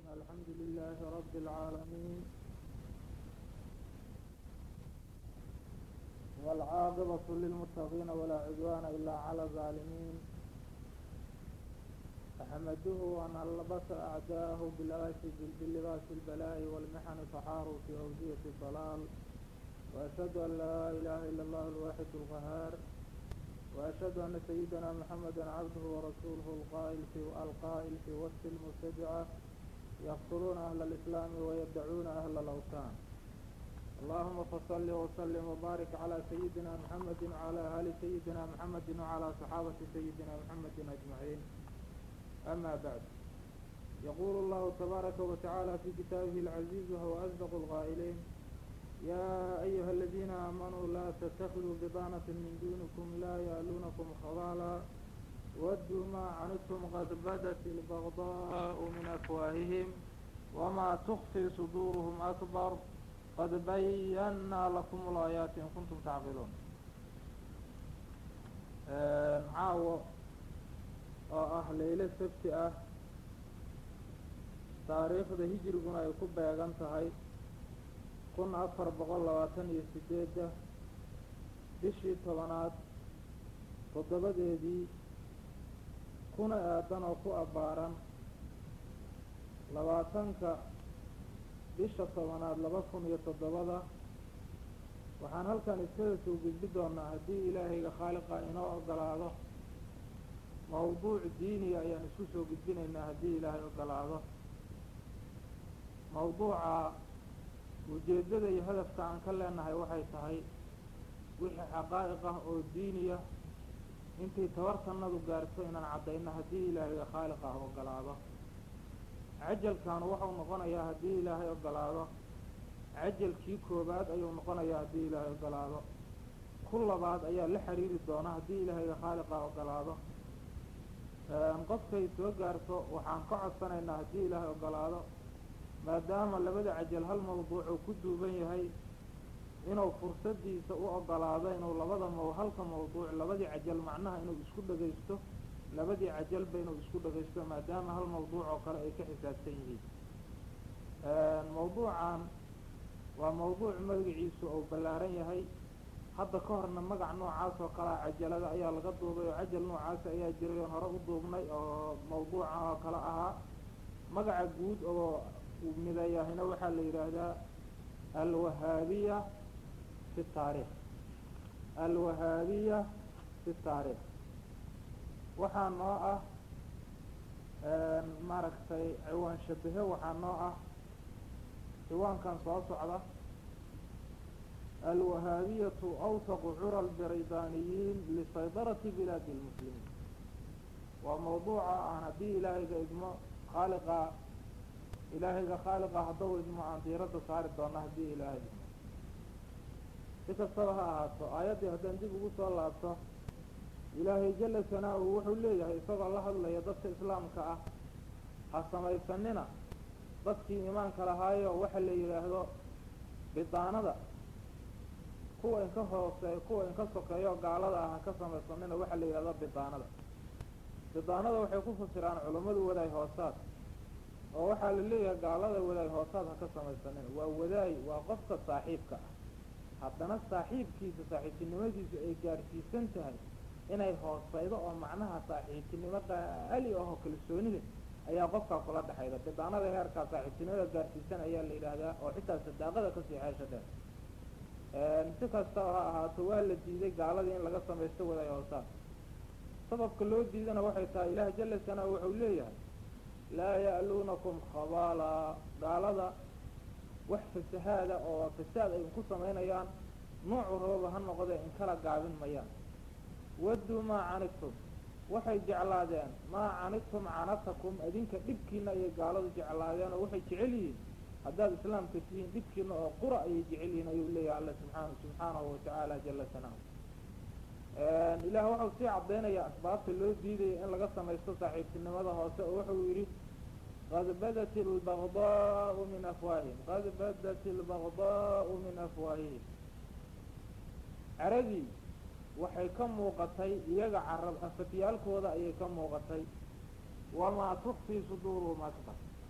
الحمد لله رب العالمين والعاقبة للمتقين ولا عدوان إلا على الظالمين أحمده أن ألبس أعداءه بالآس بلباس البلاء والمحن فحاروا في أودية الضلال وأشهد أن لا إله إلا الله الواحد القهار وأشهد أن سيدنا محمدا عبده ورسوله القائل في القائل في وسط المبتدعة يقتلون أهل الإسلام ويدعون أهل الأوثان اللهم فصل وسلم وبارك على سيدنا محمد وعلى آل سيدنا محمد وعلى صحابة سيدنا محمد أجمعين أما بعد يقول الله تبارك وتعالى في كتابه العزيز وهو أصدق القائلين يا أيها الذين آمنوا لا تتخذوا بطانة من دونكم لا يألونكم خبالا ودوا ما عنتم قد بدت البغضاء من أفواههم وما تخفي صدورهم أكبر قد بينا لكم الآيات إن كنتم تعقلون caawo oo ah laylo sabti ah taariikhda hijriguna ay ku beegan tahay kun afar boqol labaatan iyo sideedda bishii tobanaad toddobadeedii kuna aadan oo ku abbaaran labaatanka bisha tobanaad laba kun iyo toddobada waxaan halkan iskaga soo gudbi doonaa haddii ilaahayga khaaliqa inoo ogolaado mawduuc diiniya ayaan isku soo gudbinaynaa haddii ilaahay ogolaado mawduuca ujeeddada iyo hadafka aan ka leenahay waxay tahay wixii xaqaa'iq ah oo diiniya intii tabartanadu gaarto inaan caddayno haddii ilaahayga khaaliq ah ogolaado cajalkaanu waxau noqonayaa haddii ilaahay ogolaado cajalkii koobaad ayuu noqonayaa haddii ilaahay ogolaado ku labaad ayaa la xiriiri doona haddii ilaahayga khaaliqa ogolaado qofkay soo gaarto waxaan ka codsanaynaa haddii ilaahay ogolaado maadaama labada cajal hal mawduuc uu ku duuban yahay inuu fursadiisa u ogolaado inuu labada maw halka mawduuc labadii cajal macnaha inuu isku dhagaysto labadii cajalba inuu isku dhagaysto maadaama hal mawduuc oo kale ay ka xisaabsan yihiin mawduucan waa mawduuc magaciisu uu ballaaran yahay hadda ka horna magac noocaas oo kalea cajalada ayaa laga duubay oo cajal noocaas ayaa jiray oon hore u duubnay oo mawduucan oo kale ahaa magaca guud oo uu midayahina waxaa la yidhaahdaa alwahaabiya fi taariikh alwahaabiya fi taariikh waxaa noo ah maaragtay ciwaan shabahe waxaa noo ah ciwaankan soo socda alwahaabiyatu awsaqu cura albiridaaniyiin lisaydarati bilaadi lmuslimiin waa mawduuca aan haddii ilaahayga idmo khaaliqa ilaahayga khaaliqa haddau idmo aan diiradda saari doona haddii ilaahay idmo si kastaba ha ahaato aayaddii haddaan dib ugu soo laabto ilaahay jala sanaa-u wuxuu leeyahay isagoo la hadlaya dadka islaamka ah ha samaysanina dadkii iimaanka lahaayo waxa la yidhaahdo bidaanada kuwa inka hoose kuwa inka sokeeyo gaalada ah ha ka samaysanina waxaa la yidhahdo bidaanada bidaanada waxay ku fasiraan culammadu wadaay hoosaad oo waxaa la leeyahay gaalada wadaay hoosaad ha ka samaysanina waa wadaay waa qofka saaxiibka ah haddana saaxiibkiisa saaxiibtinimadiisu ay gaarsiisan tahay inay hooseydo oo macnaha saaxiibtinimo qaali ahoo kalsoonida ayaa qofkaa kula dhexayda bidaanada heerkaa saaxiibtinimada gaarsiisan ayaa la yidhaahdaa oo xitaa sadaaqada kasii xeesha dheer si kasta ha ahaato waa la diiday gaaladii in laga samaysto wadaay hoosaad sababka loo diidana waxay tahay ilaah jala sanaa wuxuu leeyahay laa ya'luunakum khabaala gaalada wax fasahaada oo fasaad ay ku samaynayaan noocu rababa ha noqdee in kala gaabin mayaan wadduu maa canidtum waxay jeclaadeen maa canidtum canatakum adinka dhibkiina ayay gaaladu jeclaadeen oo waxay jecel yihiin haddaad islaamka tihiin dhibkiina oo qura ayay jecel yihiin ayuu leeyahay alla subxaana subxaanahu watacaala jala sanaa ilaah waxau sii caddaynaya asbaabta loo diidaya in laga samaysto saaxiibtinimada hoose oo wuxuu yidhi qad badat albagdaau min afwaahihim qad badat albagdaau min afwaahihim caradii waxay ka muuqatay iyaga carab afafyaalkooda ayay ka muuqatay wamaa tukfii suduuruhum akbar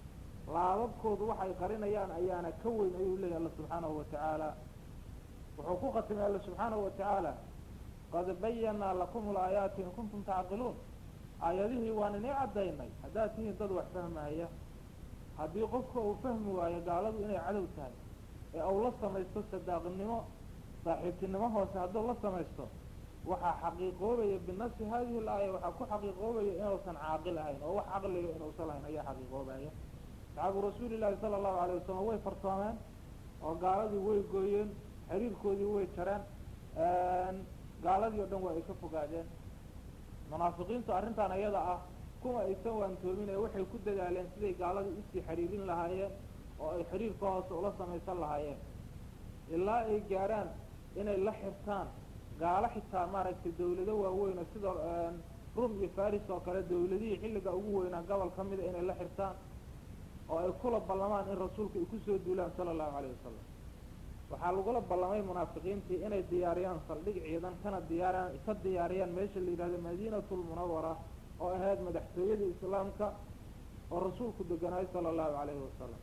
laababkoodu waxay qarinayaan ayaana ka weyn ayuu leeyahy alla subxaanahu watacaala wuxuu ku khatimay alla subxaanahu watacaala qad bayanaa lakum laayaati in kuntum tacqiluun aayadihii waan inii caddaynay haddaad tihiin dad wax fahmaya haddii qofka uu fahmi waayo gaaladu inay cadow tahay ee uu la samaysto sadaaqnimo saaxiibtinimo hoose hadduu la samaysto waxaa xaqiiqoobaya binafsi hadihi laaya waxaa ku xaqiiqoobaya inuusan caaqil ahayn oo wax caqliga inuusan lahayn ayaa xaqiiqoobaya saxaabu rasuuli llaahi sala allahu alayh wasalam way fartoomeen oo gaaladii way gooyeen xiriirkoodii way jareen gaaladii o dhan waa ay ka fogaadeen munaafiqiintu arrintan iyada ah kuma aysan waantoomin ee waxay ku dadaaleen siday gaaladii usii xiriirin lahaayeen oo ay xiriirka hoose ula samaysan lahaayeen ilaa ay gaarhaan inay la xirtaan gaalo xitaa maaragtay dawlado waaweyn oo sida rum iyo faris oo kale dawladihii xilliga ugu weynaa gobol ka mida inay la xirtaan oo ay kula ballamaan in rasuulka ay kusoo duulaan sala allahu calayh wasalam waxaa lagula ballamay munaafiqiintii inay diyaariyaan saldhig ciidan kana diyaariyaan ka diyaariyaan meesha la yidhahdo madiinatu lmunawara oo ahayd madaxtooyadii islaamka oo rasuulku deganaayo sala allahu calayhi wasalam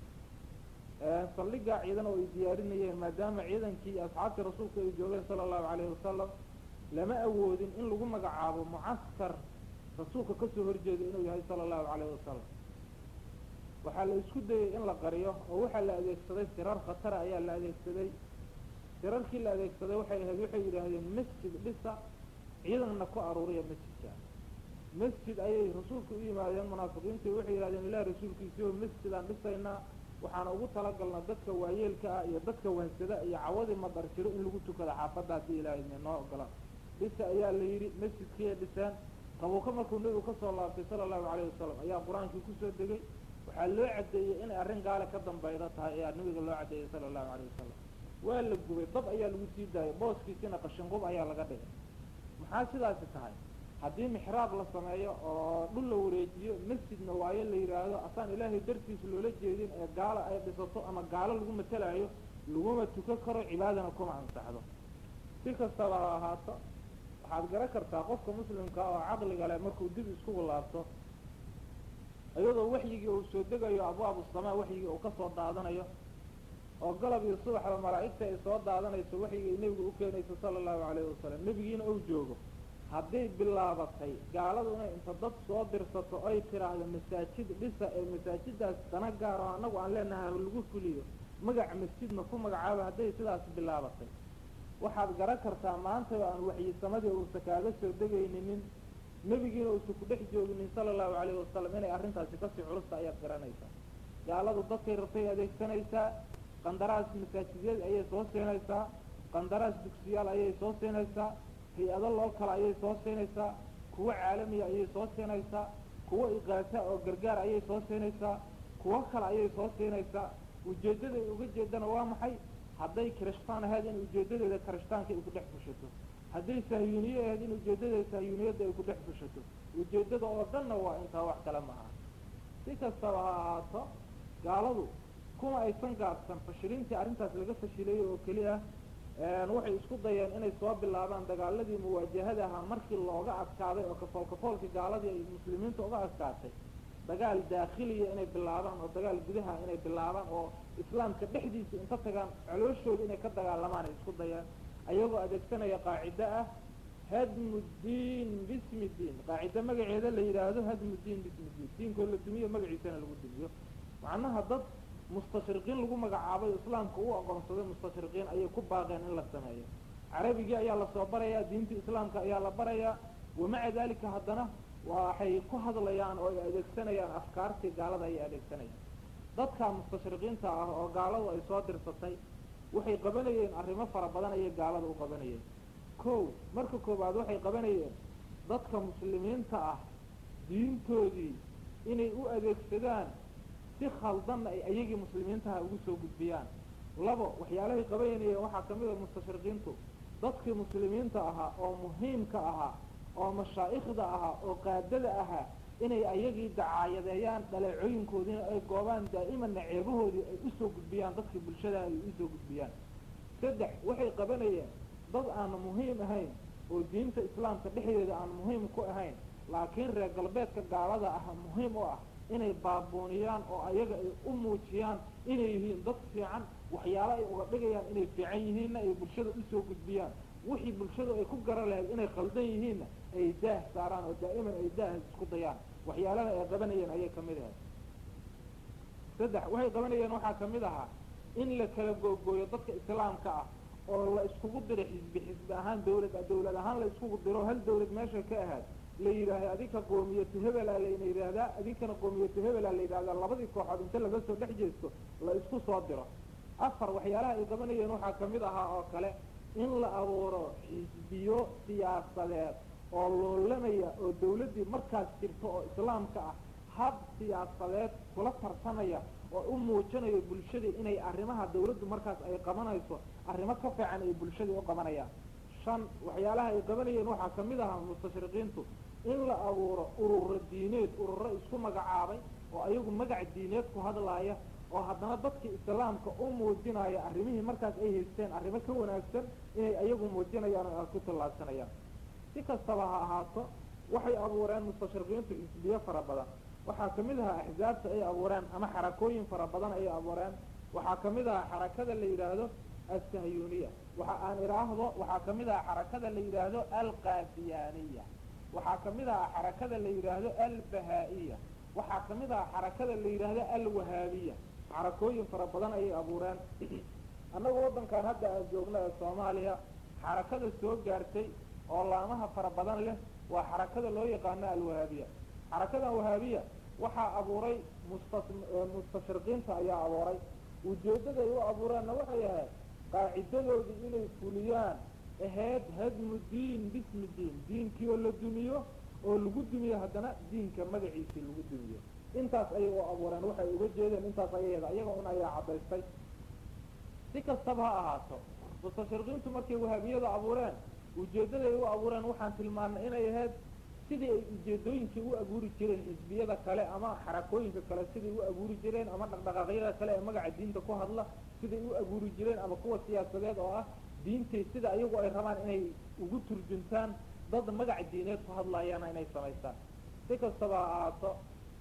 saldhigaa ciidan oo ay diyaarinayeen maadaama ciidankii iyo asxaabtii rasuulku ay joogeen sala allahu calayhi wasalam lama awoodin in lagu magacaabo mucaskar rasuulka kasoo horjeeda inuu yahay sala allahu calayhi wasalam waxaa la isku dayey in la qariyo oo waxaa la adeegsaday sirar khatara ayaa la adeegsaday sirarkii la adeegsaday waxay ahayd waxay yidhaahdeen masjid dhisa ciidanna ku aruuriya masjidka masjid ayay rasuulka u yimaadeen munaafiqiintu waxay yidhahdeen ilaah rasuulkiisii oo masjidaan dhisaynaa waxaana ugu talagalnaa dadka waayeelka ah iyo dadka wahsada iyo cawadii madar jiro in lagu tukado xaafadda haddii ilaahay noo ogola dhisa ayaa la yidhi masjidkiiay dhiseen qabuuka markuu nebigu kasoo laabtay sala allahu calayhi wasalam ayaa qur-aankii kusoo degay waxaa loo caddeeyey inay arrin gaale ka dambayda tahay ayaa nabiga loo caddeeyey sala allahu calayh wasalam waa la gubay dab ayaa lagu sii daayay booskiisina qashinqub ayaa laga dhigay maxaa sidaasi tahay haddii mixraab la sameeyo oo dhul la wareejiyo masjidna waayo la yidhaahdo asaan ilaahay dartiisa loola jeedin ee gaalo ay dhisato ama gaalo lagu matalaayo laguma tukan karo cibaadana kuma ansaxdo si kastaba ha ahaato waxaad garan kartaa qofka muslimka oo caqliga leh markuu dib iskugu laabto iyadoo waxyigii uu soo degayo abwaabu samaa waxyigii uu kasoo daadanayo oo galab iyo subaxba malaa'igta ay soo daadanayso waxyigii nebigu u keenayso sala allahu calayhi wasalam nebigiina uu joogo hadday bilaabatay gaaladu inay inta dad soo dirsato ay tiraahdo masaajid dhisa ee masaajidaas dana gaar oo annagu aan leenahay lagu fuliyo magac masjidna ku magacaabo hadday sidaas bilaabatay waxaad garan kartaa maanta oo aan waxyisamadii uusa kaaga soo degayninin nebigiina uusa ku dhex jooginin sala allahu calayhi wasalam inay arrintaasi kasii culusta ayaad garanaysaa gaaladu dadkay rabtay adeegsanaysaa qandaraas masaajidyada ayay soo siinaysaa qandaraas dugsiyaal ayay soo siinaysaa hay-ado loo kala ayay soo siinaysaa kuwo caalamiya ayay soo siinaysaa kuwo iqaasa oo gargaar ayay soo siinaysaa kuwo kale ayay soo siinaysaa ujeeddaday uga jeedana waa maxay hadday kirishtaan ahayd in ujeeddadeeda kirishtaanka ay ku dhex fushato hadday sahyuuniye ahayd in ujeeddadeeda sahyuuniyadda ay ku dhex fushato ujeeddada oo dhanna waa intaa wax kale ma aha si kastaba ha ahaato gaaladu kuma aysan gaabsan fashilintii arrintaas laga fashilayay oo keli ah waxay isku dayeen inay soo bilaabaan dagaaladii muwaajahada ahaa markii looga adkaaday oo kafool kafoolkii gaaladii ay muslimiinta uga adkaatay dagaal daakhiliya inay bilaabaan oo dagaal gudaha inay bilaabaan oo islaamka dhexdiisa inta tagaan colooshooda inay ka dagaalamaan ay isku dayeen ayagoo adeegsanaya qaacido ah hadmu diin bismi diin qaacido magaceeda la yidhaahdo hadmu diin bismi diin diinkoo la dumiyo magaciisana lagu dumiyo macnaha dad mustashriqiin lagu magacaabay islaamka u aqoonsaday mustashriqiin ayay ku baaqeen in la sameeyo carabigii ayaa lasoo barayaa diinta islaamka ayaa la barayaa wamaca dalika haddana waxay ku hadlayaan oo ay adeegsanayaan afkaartii gaalada ayay adeegsanayaan dadka mustashriqiinta ah oo gaaladu ay soo dirsatay waxay qabanayeen arrimo fara badan ayay gaalada u qabanayeen ko marka koowaad waxay qabanayeen dadka muslimiinta ah diintoodii inay u adeegsadaan si khaldanna ay ayagii muslimiintaha ugu soo gudbiyaan labo waxyaalahay qabanayeen waxaa kamid a mustashriqiintu dadkii muslimiinta ahaa oo muhiimka ahaa oo mashaa'ikhda ahaa oo qaadada ahaa inay ayagii dacaayadeeyaan dhaleecooyinkoodiina ay goobaan daa'imanna ceebahoodii ay usoo gudbiyaan dadkii bulshadaha ay usoo gudbiyaan saddex waxay qabanayeen dad aan muhiim ahayn oo diinta islaamka dhexdeeda aan muhiim ku ahayn laakiin reer galbeedka gaalada ah muhiim u ah inay baabuuniyaan oo ayaga ay u muujiyaan inay yihiin dad fiican waxyaalo ay uga dhigayaan inay fiican yihiinna ay bulshada usoo gudbiyaan wixii bulshadu ay ku garan lahayd inay khaldan yihiinna ay daah saaraan oo daa'iman ay daah isku dayaan waxyaalada ay qabanayeen ayay kamid ahayd saddex waxay qabanayeen waxaa kamid ahaa in la kala googooyo dadka islaamka ah oo la iskugu diro xisbi xisbi ahaan dawlad dawlad ahaan la iskugu diro hal dawlad meesha ka ahaad la yidhaahda adinka qoomiyatu hebela layna yidhaahdaa adinkana qoomiyatu hebela la yidhahdaa labadii kooxood inta laga soo dhex jeesto la isku soo diro afar waxyaalaha ay qabanayeen waxaa kamid ahaa oo kale in la abuuro xisbiyo siyaasadeed oo loolamaya oo dawladdii markaas jirta oo islaamka ah hab siyaasadeed kula tartamaya oo u muujinayo bulshadii inay arrimaha dawladdu markaas ay qabanayso arrimo ka fiican ay bulshadii u qabanayaan shan waxyaalaha ay qabanayeen waxaa kamid ahaa mustashriqiintu in la abuuro ururo diineed ururo isku magacaabay oo ayagu magac diineed ku hadlaaya oo haddana dadka islaamka u muujinaya arrimihii markaas ay haysteen arrimo ka wanaagsan inay ayagu muujinayaan oo ku tallaabsanayaan si kastaba ha ahaato waxay abuureen mustashriqiintu xisbiye fara badan waxaa kamid ahaa axzaabta ay abuureen ama xarakooyin fara badan ay abuureen waxaa kamid ahaa xarakada la yidhaahdo alsahyuniya waxa aan idhaahdo waxaa kamid ahaa xarakada la yidhaahdo alqaadiyaaniya waxaa kamid ahaa xarakada la yidhaahdo albahaa-iya waxaa kamid ahaa xarakada la yidhaahdo alwahaabiya xarakooyin fara badan ayay abuureen annaga waddankan hadda aan joogno ee soomaaliya xarakada soo gaartay oo laamaha fara badan leh waa xarakada loo yaqaano alwahaabiya xarakadan wahaabiya waxaa abuuray musta mustashriqiinta ayaa abuuray ujeedaday u abuureenna waxay ahayd qaacidadoodii inay fuliyaan ahayd hadmu diin bismi diin diinkii oo la dumiyo oo lagu dumiyo haddana diinka magaciisii lagu dumiyo intaas ayay u abuureen waxay uga jeedeen intaas ayaheeda ayaga un ayaa caddaystay si kastaba ha ahaato mustashriqiintu markay wahaabiyada abuureen ujeedaday u abuureen waxaan tilmaanay inay ahayd sidii ay ujeedooyinkii u abuuri jireen xisbiyada kale ama xarakooyinka kale siday u abuuri jireen ama dhaqdhaqaaqyada kale ee magaca diinta ku hadla siday u abuuri jireen ama kuwa siyaasadeed oo ah diintay sida ayagu ay rabaan inay ugu turjuntaan dad magac diineed ku hadlayaana inay samaystaan si kastaba ha ahaato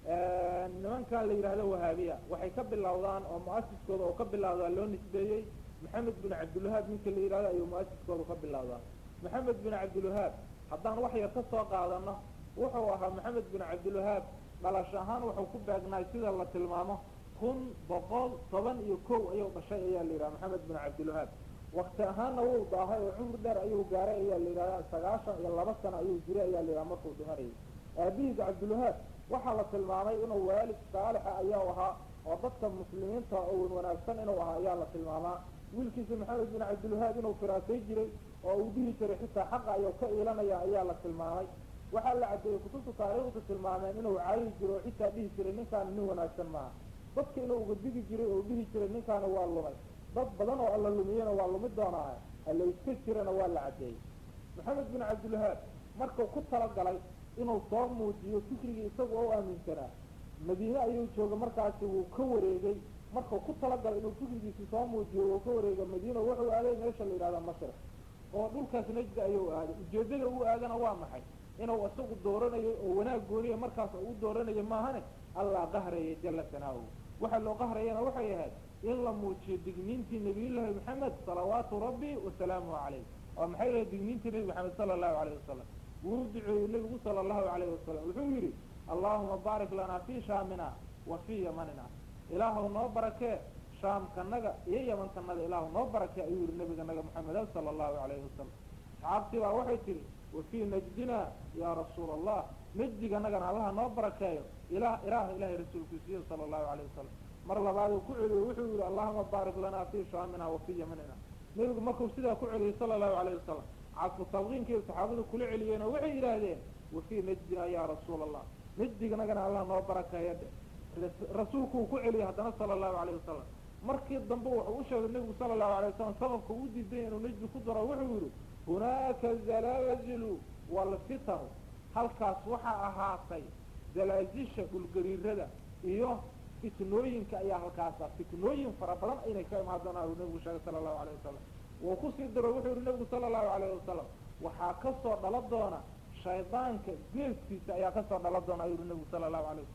nimankan la yidhaahdo wahaabiya waxay ka bilowdaan oo mu-asiskooda oo ka bilowdaa loo nisbeeyey maxamed bin cabdilwahaab ninka la yidhahdo ayuu mu-asiskooda ka bilowdaa maxamed bin cabdilwahaab haddaan wax yar ka soo qaadano wuxuu ahaa maxamed bin cabdilwahaab dhalash ahaan wuxuu ku beegnaay sida la tilmaamo kun boqol toban iyo kow ayuu dhashay ayaa la yidhaha maxamed bin cabdilwahaab wakti ahaanna wuu daahay oo cumri dheer ayuu gaaray ayaa la yidhahda sagaashan iyo laba sano ayuu jiray ayaa la yidhaha markuu dhimanayay aabihiis cabdilwahaab waxaa la tilmaamay inuu waalid saalixa ayaa ahaa oo dadka muslimiinta owan wanaagsan inuu ahaa ayaa la tilmaamaa wiilkiisa maxamed bin cabdilwahaab inuu firaasay jiray oo uu dhihi jiray xitaa xaqa ayuu ka iilanaya ayaa la tilmaamay waxaa la caddeeyey kutubta taariikhda tilmaameen inuu caayi jiro oo xitaa dhihi jiray ninkaani nin wanaagsan maaha dadka inuu uga digi jiray oo dhihi jiray ninkaani waa lumay dad badan oo alla lumiyena waa lumi doonaa alla iska jirana waa la caddeeyey maxamed bin cabdilwahaab markuu ku talagalay inuu soo muujiyo fikrigii isagu u aaminsanaa madiine ayuu jooga markaasi wuu ka wareegay markuu ku talagalay inuu fikrigiisi soo muujiyo wuu ka wareega madiina wuxuu aaday meesha la yidhahda mashriq oo dhulkaas najda ayuu aaday ujeedada uu aadana waa maxay inuu isagu dooranayo oo wanaag gooniya markaas uu dooranayo maahane allah qahraya jala sanaahu waxaa loo qahrayana waxay ahayd in la muujiyo digniintii nabiyullaahi maxamed salawaatu rabbi wasalaamuhu calayh oo maxay lahay digniintii nebi maxamed sala allahu alayh wasalam wuu duceeyey nebigu sala allahu alayhi wasalam wuxuu yidhi allahuma baarik lanaa fii shaamina wa fii yamanina ilaahu noo barakee shaamkanaga iyo yamankanaga ilaahu noo barakee ayuu yihi nabiga naga maxameda sala allahu alayhi wasalam asxaabtii baa waxay tihi wa fii najdina yaa rasuula allah najdiganagana allaha noo barakeeyo ilah ilaah ilahay rasuulkiisiyo sala allahu alayh wasalam mar labaad uu ku celiyo wuxuu yihi allahuma baarik lanaa fii shaamina wa fii yamanina nebigu markuu sidaa ku celiyey sala allahu alayh wasalam casfu talqiinkiiy saxaabadu kula celiyeen oo waxay yidhaahdeen wa fii najdina yaa rasuula allah najdiganagana allah noo barakeeyo dhe rasuulku uu ku celiyey haddana sala allahu alayh wasalam markii dambe wuxuu u sheegay nebigu sala allahu alay wasalam sababka uu diiday inuu najdi ku daro wuxuu yihi hunaaka zalaazilu walfitanu halkaas waxaa ahaatay zalaazisha dhulgariirada iyo fitnooyinka ayaa halkaasa fitnooyin fara badan inay ka imaan doonaan uu nebigu sheegay sala allahu alayh wasalam wuu kusii daro wuxuu yihi nebigu sala allahu alayh wasalam waxaa kasoo dhala doona shaydaanka geeskiisa ayaa kasoo dhala doona ayuu yihi nebigu sala allahu alayh wasalam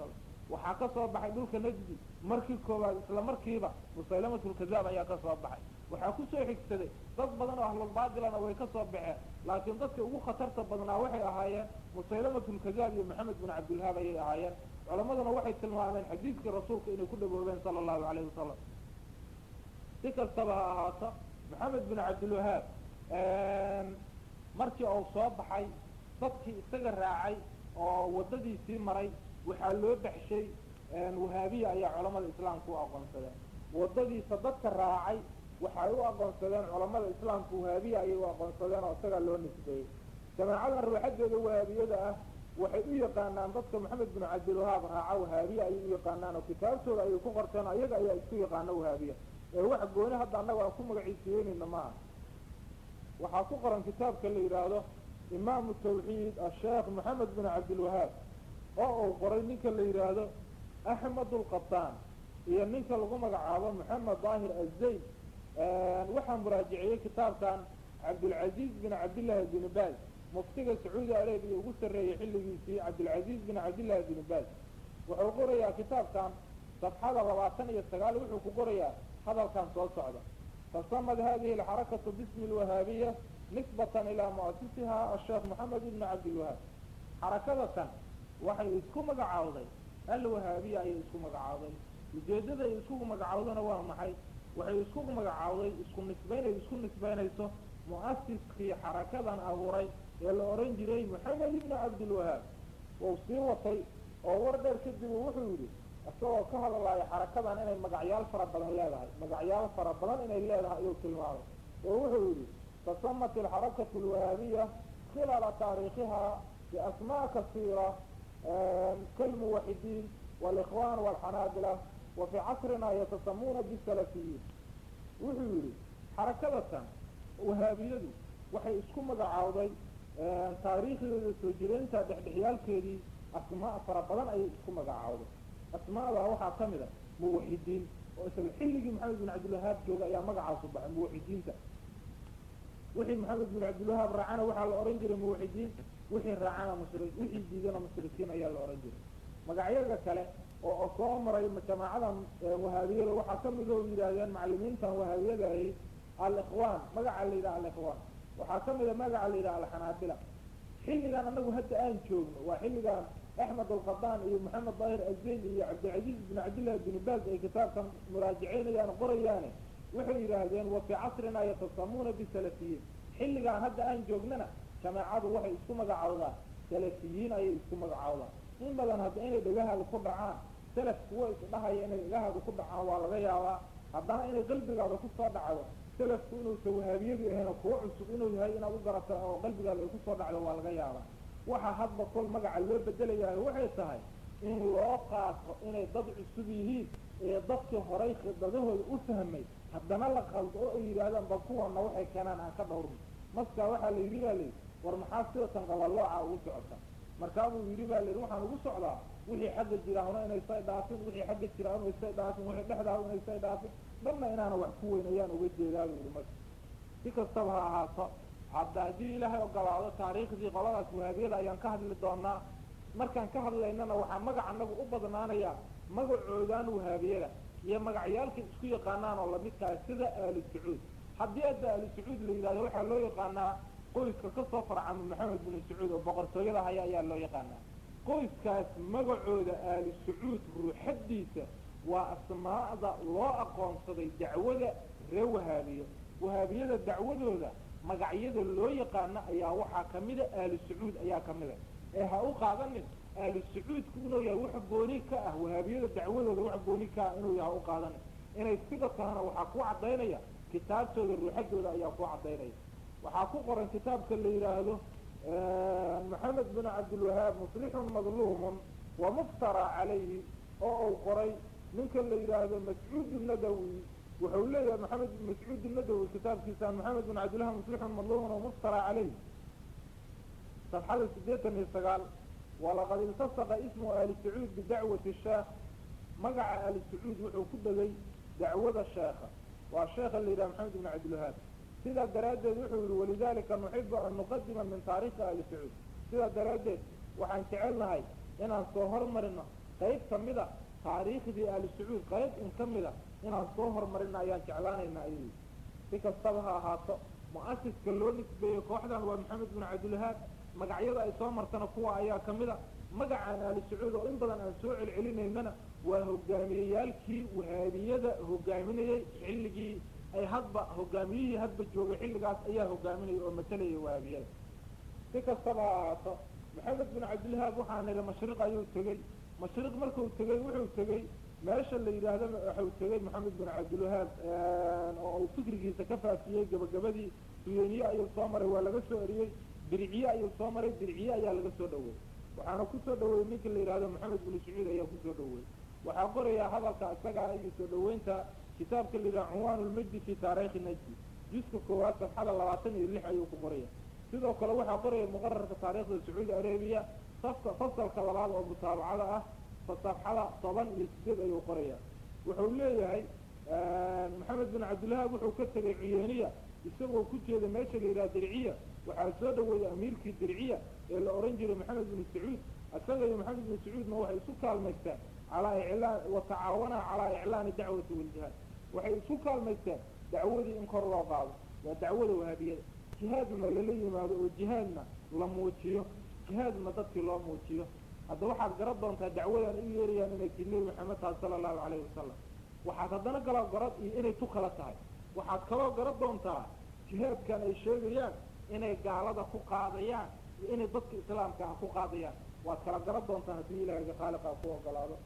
waxaa ka soo baxay dhulka najdi markii koowaad isla markiiba musaylamatulkadaab ayaa ka soo baxay waxaa kusoo xigsaday dad badan oo ahlulbaatilana way ka soo baxeen laakiin dadka ugu khatarta badnaa waxay ahaayeen musaylamatulkadaab iyo maxamed bin cabdilhaab ayay ahaayeen culamaduna waxay tilmaameen xadiidkii rasuulka inay ku dhawoobeen sala allahu calayhi wasalam si kastaba ha ahaato maxamed bin cabdilwahaab markii uu soo baxay dadkii isaga raacay oo waddadiisii maray waxaa loo baxshay wahaabiya ayaa culamada islaamka u aqoonsadeen waddadiisa dadka raacay waxay u aqoonsadeen culamada islaamka wahaabiya ayay u aqoonsadeen oo isagaa loo nisbeeyey jamaacadan ruuxadeeda wahaabiyada ah waxay u yaqaanaan dadka maxamed bin cabdilwahaab raaca wahaabiya ayay u yaqaanaan oo kitaabtooda ayay ku qorteen ayaga ayaa isku yaqaana wahaabiya ee wax gooni hadda annaga aan ku magaciisiyeynayna maaha waxaa ku qoran kitaabka la yidhaahdo imaamu tawxiid asheekh maxamed bin cabdilwahaab oo uu qoray ninka la yidhaahdo axmed ulqataan iyo ninka lagu magacaabo maxamed daahir azayd waxaa muraajiciyey kitaabkan cabdulcaziiz bin cabdillaahi bin baaz muftiga sacuudi arabiya ugu sarreeyey xilligiisii cabdilcaziiz bin cabdillahi bin baaz wuxuu qorayaa kitaabkan safxada labaatan iyo sagaal wuxuu ku qorayaa hadalkan soo socda fasamad hadihi alxarakatu bismi lwahaabiya nisbatan ilaa muasisiha asheekh maxamed ibn cabdilwahaab xarakadatan waxay isku magacaawday alwahaabiya ayay isku magacaawday ujeedada ay isku magacaawdana waa maxay waxay isku magacaawday isku nisbaynay isku nisbaynayso mu'asiskii xarakadan abuuray ee la oran jiray maxamed ibn cabdilwahaab wau sii watay oo war dheer kadib wuxuu yidhi isagoo ka hadlaya xarakadan inay magacyaal fara badan leedahay magacyaal fara badan inay leedahay ayuu tilmaamay oo wuxuu yidhi tasamat alxarakatu alwahaabiya khilaala taariikhiha biasmaa kasiira kalmuwaxidiin walikhwan walxanaabila wa fii casrina yatasamuuna bisalafiyiin wuxuu yidhi xarakadatan wahaabiyadu waxay isku magacaawday taariikhdeeda soo jireynta dhexdhexyaalkeedii asmaa fara badan ayay isku magacaawday asmaada waxaa ka mid a muwaxidiin oo isla xilligii maxamed bin cabdilwahaab jooga ayaa magacaasu baxay muwaxidiinta wixii maxamed bin cabdilwahaab raacana waxaa la ohan jiray muwaxidiin wixii raacana mushri wixii diidana mushrikiin ayaa la ohan jiray magacyaga kale oo soo maray jamaacadan wahaabiyada waxaa kamid oo yidhaahdeen macalimiintan wahaabiyada ahi alikhwaan magaca la yidhaha alikhwaan waxaa kamid a magaca la yidhaha alxanaabila xilligan anagu hadda aan joogno waa xilligan axmed alqadaan iyo maxamed daahir azayn iyo cabdilcaziiz bin cabdillahi bin baaz ay kitaabkan muraajiceynayaan qorayaane waxay yidhaahdeen wa fii casrina yatasamuuna bisalafiyiin xilligaan hadda aan joognana jamaacadu waxay isku magacaawdaan salafiyiin ayay isku magacaawdaan in badan hadda inay dhagahaada ku dhacaan salaf kuwa isdhahaya inay dhagahaada ku dhacaan waa laga yaabaa haddana inay qalbigaada kusoo dhacdo salafku inuusa wahaabiyadu ahayn kuwa cusub inuu yahay inaad u garata oo qalbigaada ay kusoo dhacdo waa laga yaabaa waxaa hadba kol magaca loo bedelayahay waxay tahay in loo qaato inay dad cusub yihiin ee dadkii horay khidadahooda u fahmay haddana la qaldo oo ay yidhaahdaan ba kuwana waxay keenaan aan ka dhawrno maskaa waxaa la yidhi baa layidhi war maxaa sidatan qabalooca ugu socota markaabuu yidhi baa layidhi waxaan ugu socdaa wixii xagga jiraahuna inaysay dhaafin wixii xagga jiraahuna inaysay dhaafin wixii dhexdaahu inaysay dhaafin dhanna inaana wax ku weyn ayaan uga jeedaa buu yidhi marka si kastaba ha ahaato hadda haddii ilaahay ogolaado taariikhdii qoladaas wahaabiyada ayaan ka hadli doonaa markaan ka hadlaynana waxaa magac anagu u badnaanaya magacoodan wahaabiyada iyo magacyaalka isku yaqaanaan oo lamidkaa sida aali sacuud haddii hadda aali sacuud la yidhahdo waxaa loo yaqaanaa qoyska kasoo farcama maxamed bin sacuud oo boqortooyada haya ayaa loo yaqaanaa qoyskaas magacooda aali sacuud ruuxadiisa waa asmaa'da loo aqoonsaday dacwada ree wahaabiyo wahaabiyada dacwadooda magacyada loo yaqaano ayaa waxaa kamida aali sacuud ayaa kamida ee ha u qaadanin aali sacuudku inuu yahay wax gooni ka ah wahaabiyada dacwadooda wax gooni ka ah inuu yahay ha u qaadanin inay sida tahana waxaa ku cadaynaya kitaabtooda ruuxadooda ayaa ku cadaynaya waxaa ku qoran kitaabka la yidhaahdo maxamed bin cabdilwahaab muslixun madluumun wa muftara calayhi oo uu qoray ninka la yidhaahdo mascuud nadawi wuxuu leeyahay maxamed mascuud nadawi kitaabkiisa maxamed bin cabdilwahaab muslixun madluumun wa muftara calayhi صفxada sideetan iyo sagaal walaqad iltasaqa ismu ali sacuud bidacwati sheekh magaca ali sacuud wuxuu ku dhegay dacwada sheekha waa sheekha la yidhaha maxamed bin cabdilwahaab sidaa daraaddeed wuxuu yihi walidalika nuxibu an nuqadima min taarikhi ali sacuud sidaa daraaddeed waxaan jecelnahay inaan soo hormarino qayb kamida taariikhdii ahlu sacuud qayb in ka mida inaan soo horumarina ayaan jeclaanayna ayuu si kastaba ha ahaato mu-asiska loo nisbeeyey kooxdan waa maxamed bin cabdilwahaab magacyada ay soo martana kuwa ayaa kamida magacaan ahlu sacuud oo in badan aan soo celcelinaynana waa hogaamiyeyaalkii wahaabiyada hogaaminayey xilligii ay hadba hogaamiyihii hadba joogay xilligaas ayaa hogaaminayay oo matalayay wahaabiyada si kastaba ha ahaato maxamed bin cabdilwahaab waxaa nidhi mashriq ayuu tegey mashriq markuu tegey wuxuu tegey meesha la yidhaahdo waxuu tegey maxamed bin cabdilwahaab oo uu fikrigiisa ka faafiyey gabagabadii suyeniye ayuu soo maray waa laga soo eriyey diriciye ayuu soo maray diriciye ayaa laga soo dhaweeyey waxaana kusoo dhaweeyey ninka la yidhahdo maxamed bin sacuud ayaa kusoo dhaweeyey waxaa qorayaa hadalka isagaa iyo soo dhaweynta kitaabka la yidhaha cunwaan ulmajdi fi taariikhi najdi juska koowaad safxada labaatan iyo lix ayuu ku qoraya sidoo kale waxaa qoraya muqararka taariikhda sacuudi arabiya safka fasalka labaad oo mutaabacada ah safxada toban iyo sideed ayuu qoraya wuxuu leeyahay maxamed bin cabdilwahaab wuxuu ka tegay ciyeeniya isagoo ku jeeda meesha la yidhaha dirciya waxaa soo dhaweeyey amiirkii dirciya ee la ohan jiray maxamed bin sacuud isaga iyo maxamed bin sacuudna waxay isu kaalmaystaan calaa iclaan watacaawanaa calaa iclaani dacwati waljihaad waxay isu kaalmaystaan dacwadii in kor loo qaado waa dacwada wahaabiyada jihaadna lala yimaado oo jihaadna la muujiyo jihaadna dadkii loo muujiyo hadda waxaad garan doontaa dacwadan u yeerayaan inay ti nebi maxamed tahay sala allahu calayhi wasalam waxaad haddana kaloo garad iyo inay tu kala tahay waxaad kaloo garan doontaa jihaadkan ay sheegayaan inay gaalada ku qaadayaan iyo inay dadka islaamka ah ku qaadayaan waad kala garan doontaa haddii ilaahiga khaaliqaa ku ogolaado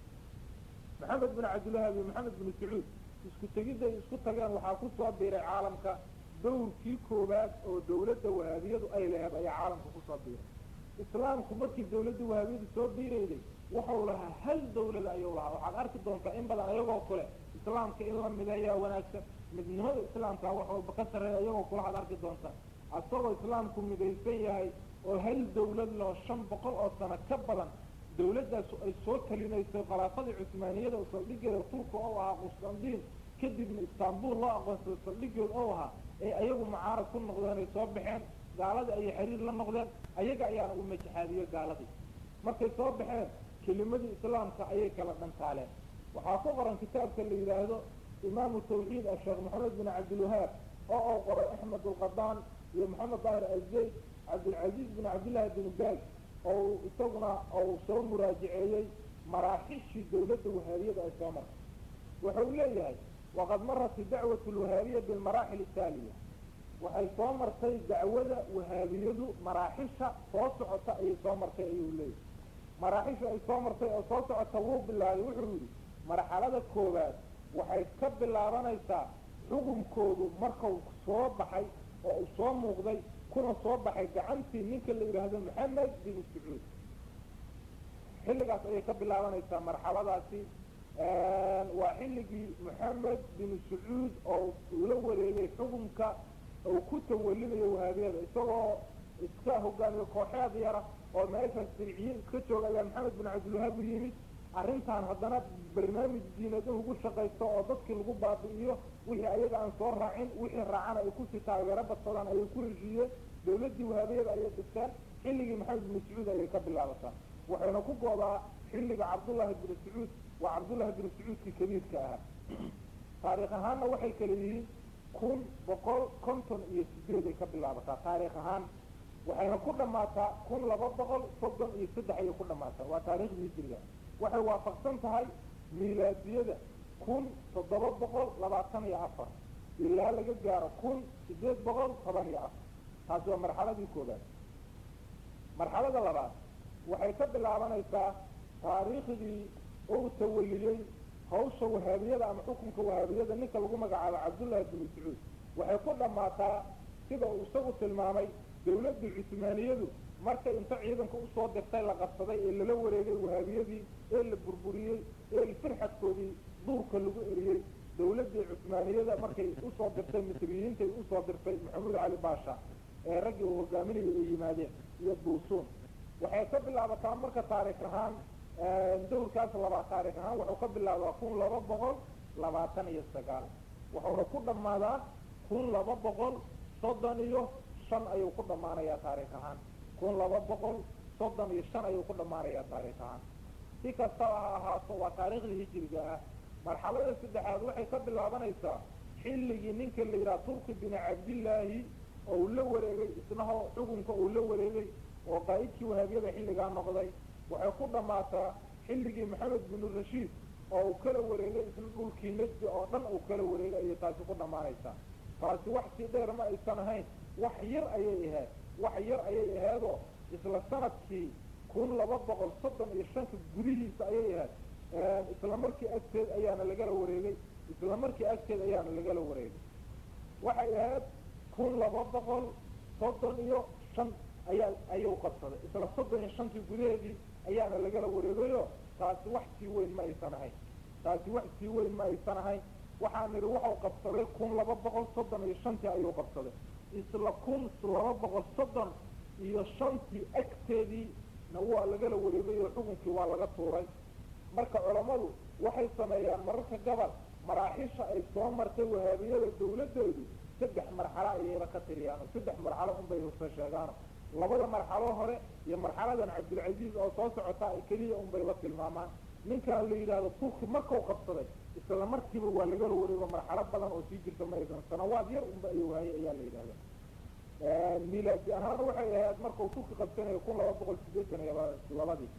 maxamed bin cabdilwahaab iyo maxamed bin sacuud isku tegidday isku tageen waxaa ku soo biiray caalamka dawrkii koowaad oo dawladda wahaabiyadu ay laheed ayaa caalamka kusoo biiray islaamku markii dawladda wahaabiyadu soo biirayday wuxuu lahaa hal dawlada ayuu lahaa waxaad arki doontaa in badan ayagoo kule islaamka in la mideeyaa wanaagsan midnimada islaamka wax walba ka sarreeya iyagoo kula had arki doontaa asagoo islaamku midaysan yahay oo hal dawlad loo shan boqol oo sano ka badan dawladdaas ay soo talinayso khilaafadii cusmaaniyada oo saldhigeeda turka oo ahaa qustandiin kadibna istanbul loo aqoonsado saldhigeed oo ahaa ee ayagu mucaarad ku noqdeen ay soo baxeen gaaladii ayay xiriir la noqdeen ayaga ayaana u majaxaadiye gaaladii markay soo baxeen kelimadii islaamka ayay kala dhantaaleen waxaa ku qoran kitaabka la yidhaahdo imaamu tawxiid asheekh maxamed bin cabdilwahaab oo uu qoray axmed alqadaan iyo maxamed daahir alzayd cabdilcaziiz bin cabdillahi bin baag oo isaguna uu soo muraajaceeyey maraaxishii dawladda wahaabiyada ay soo martay wuxuu leeyahay waqad marat dacwat lwahaabiya bilmaraaxil ataaliya waxay soo martay dacwada wahaabiyadu maraaxisha soo socota ayay soo martay ayuu leeyahay maraaxisha ay soo martay oo soo socota wuu bilaabay wuxuu yidhi marxalada koowaad waxay ka bilaabanaysaa xukunkoodu markau soo baxay oo uu soo muuqday kuna soo baxay gacantii ninka la yidhaahdo maxamed bin sacuud xilligaas ayay ka bilaabanaysaa marxaladaasi waa xilligii maxamed bin sacuud oo la wareegay xukunka uu ku tawalinayo wahaabiyada isagoo iska hogaamiyo kooxeed yara oo meeshaas dirciye iska jooga ayaa maxamed bin cabdilwahaab u yimid arrintan haddana barnaamij diinad ugu shaqaysto oo dadkii lagu baabi'iyo wixii ayaga aan soo raacin wixii raacana ay kusii taageero badsadaan ayay ku heshiiyeen dawladdii wahaabiyada ayay dhisteen xilligii maxamed bin sacuud ayay ka bilaabataa waxayna ku goodaa xilliga cabdullaahi bin sacuud waa cabdullaahi bin sacuudkii kabiirka ahaa taariikh ahaanna waxay kala yihiin kun boqol konton iyo sideed ay ka bilaabataa taariikh ahaan waxayna ku dhammaataa kun laba boqol soddon iyo saddex ayay ku dhammaataa waa taariikhdii hijriga waxay waafaqsan tahay milaadiyada kun toddoba boqol labaatan iyo afar ilaa laga gaaro kun sideed boqol toban iyo afar taasi waa marxaladii koobaad marxalada labaad waxay ka bilaabanaysaa taariikhdii uu tawaliyey hawsha wahaabiyada ama xukunka wahaabiyada ninka lagu magacaabo cabdullaahi bin sacuud waxay ku dhammaataa sida uu isagu tilmaamay dawladdii cusmaaniyadu markay inta ciidanka usoo dirtay la qabsaday ee lala wareegay wahaabiyadii ee la burburiyey ee firxadkoodii duurka lagu eriyey dawladdii cusmaaniyada markay usoo dirtay misriyiintay usoo dirtay maxamuud cali baasha ee raggii uu hogaaminayay ay yimaadeen iyo duusuun waxay ka bilaabataa marka taariikh ahaan dawrkaas labaa taarikh ahaan wuxuu ka bilaabaa kun laba boqol labaatan iyo sagaal wuxuuna ku dhammaadaa kun laba boqol soddon iyo shan ayuu ku dhammaanayaa taarikh ahaan kun laba boqol soddon iyo shan ayuu ku dhammaanayaa taarikh ahaan si kastaba ha ahaato waa taariikhdii hijiriga ah marxalada saddexaad waxay ka bilaabanaysaa xilligii ninka la yidhaha turki bini cabdillaahi oo uu la wareegay isnahoo xukunka uu la wareegay oo qaa'idkii wahaabiyada xilligaa noqday waxay ku dhammaataa xilligii maxamed binu rashiid oo uu kala wareegay isna dhulkii najdi oo dhan uu kala wareegay ayay taasi ku dhammaanaysaa taasi wax sii dheer ma aysan ahayn wax yar ayay ahayd wax yar ayay ahaydoo isla sanadkii kun laba boqol soddon iyo shanka gudihiisa ayay ahayd isla markii agteed ayaana lagala wareegay isla markii agteed ayaana lagala wareegay waxay ahayd kun laba boqol soddon iyo shan ayaa ayuu qabsaday isla soddon iyo shantii gudaheedii ayaana lagala wareegayo taasi wax sii weyn ma aysan ahayn taasi wax sii weyn ma aysan ahayn waxaan nidhi waxau qabsaday kun laba boqol soddon iyo shantii ayuu qabsaday isla kun laba boqol soddon iyo shantii agteedii na waa lagala wareegay oo xukunkii waa laga tuuray marka culammadu waxay sameeyaan mararka gabal maraaxisha ay soo martay wahaabiyada dawladdeedu saddex marxalo ayayba ka tiriyaan oo saddex marxalo unbay husa sheegaano labada marxalo hore iyo marxaladan cabdilcaziiz oo soo socotaa keliya unbayba tilmaamaan ninkan la yidhaahdo turki markau qabsaday isla markiiba waa lagala wareego marxalo badan oo sii jirta maysan sanawaad yar unba ayuu hayay ayaa la yidhahda milaadi ahaan waxay ahayd markau turki qabsanayo kun laba boqol sideetan iyo labadii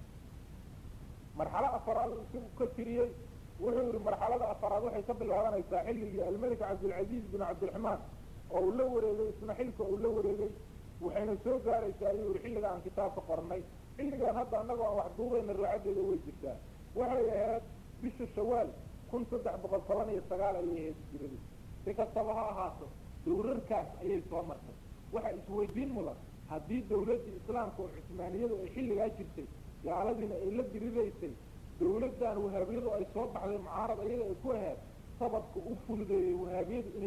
marxalo afaraad isagu ka tiriyey wuxuu yihi marxalada afaraad waxay ka bilaabanaysaa xilligii almelik cabdilcaziiz bin cabdiraxmaan oo uu la wareegay isna xilka uu la wareegay waxayna soo gaaraysaa ayuu yihi xilliga aan kitaabka qornay xilligan hadda annagoo aan wax duubayna raacadeeda way jirtaa waxay ahayd bisha shawaal kun saddex boqol toban iyo sagaal ayay ahayd jiradi si kastaba ha ahaato dawrarkaas ayay soo martay waxaa isweydiin mudan haddii dawladdii islaamka oo cusmaaniyadu ay xilligaa jirtay gaaladiina ay la diriraysay dawladdan wahaabiyadu ay soo baxday mucaarad ayaga ay ku ahayd sababka u fududeeyey wahaabiyadu inay